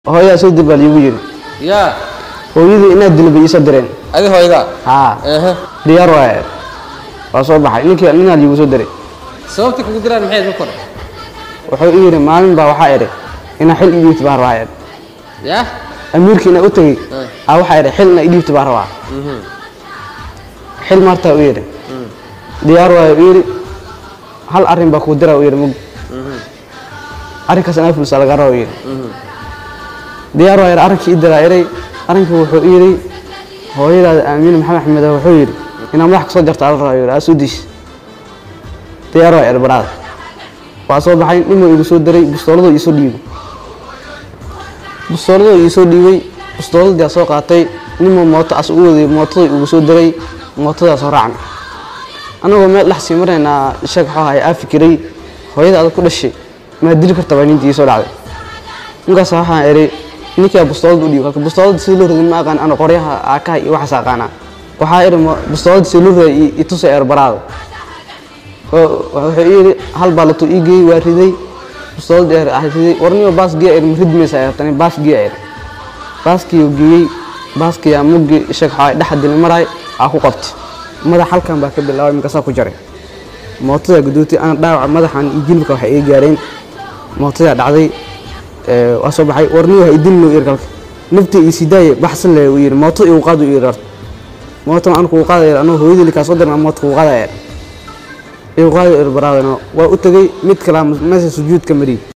hooyaa soo dir baa liigu yidhi yaa hooyadii inaad dilo bay iisoo direen adi hooyada haa ehe diyaar waaye waa soo baxay ninkii ninaa liigu soo diray sababta kugu diraan maxay ka kore wuxuu ii yidhi maalin baa waxaa idhi inaa xil ii dhiibta baan rabaa idhi yaa amiirkii inaa u tegey Eh. aa waxaa idhi xil inaa ii dhiibta baan rabaa Mhm. xil maartaa u yidhi diyaar waaye u yidhi hal arrin baa kuu dira u yidhi mug Mhm. arrinkaas inaa fulsa laga raba u yidhi Mhm. diyaar waaye arrinkii ii diraa iray arrinkii wuxuu ii yidhi hooyadaada aamiin maxamed axmed ah wuxuu yidhi inaa madax kasoo jarta ala rabaa yidhi aa soo diis diyaar waaye erbaraada waa soo baxay ninuu igu soo diray bustooladoo iisoo dhiibay bustooladoo iisoo dhiibay bustooladii aa soo qaatay ninuu mooto as u waday mootadoo igu soo diray mootadaa soo raacna annagoo meel dhex sii maraynaa sheeg waxuu ahay aa fikiray hooyada adag ku dhashay maa dili karta baa nintii soo dhacday ninkaas waxaan idhi ninkaa bustoolada u dhiib halka bustoolada sida loo rogan ma aqaan ana qoryaha aakaha iyo waxaas aqaanaa waxaa idhi ma- bustoolada sida loo roga itusa eerbaraada wuxuu ii yidhi hal baa latuu ii geeyey waa riday bustooladii eer ah riday warniyo baas giya ir ma ridmaysa eertani baas giya ir baaskii uu geeyey baaskiyaa muggii sheeg waxaa dhexa dili maraay aa ku qabtay madax halkan baa ka bilaabay markaasaa ku jaray mootadaa gudootay ana dhaawaca madaxan iyo jilibka waxay iga gaareen mootadaa dhacday ee, waa soo baxay warniyo ha idilno ir kalka naftii ii sidaaye baxsan le uu yidhi mooto igu qaad uu yidhi mootan aan kugu qaadaya anuu hooyadii likaa soo dirna moota kugu qaadaya igu qaadayo ir baraadano waa u tegey mid kalaa meesha sujuudka mariyey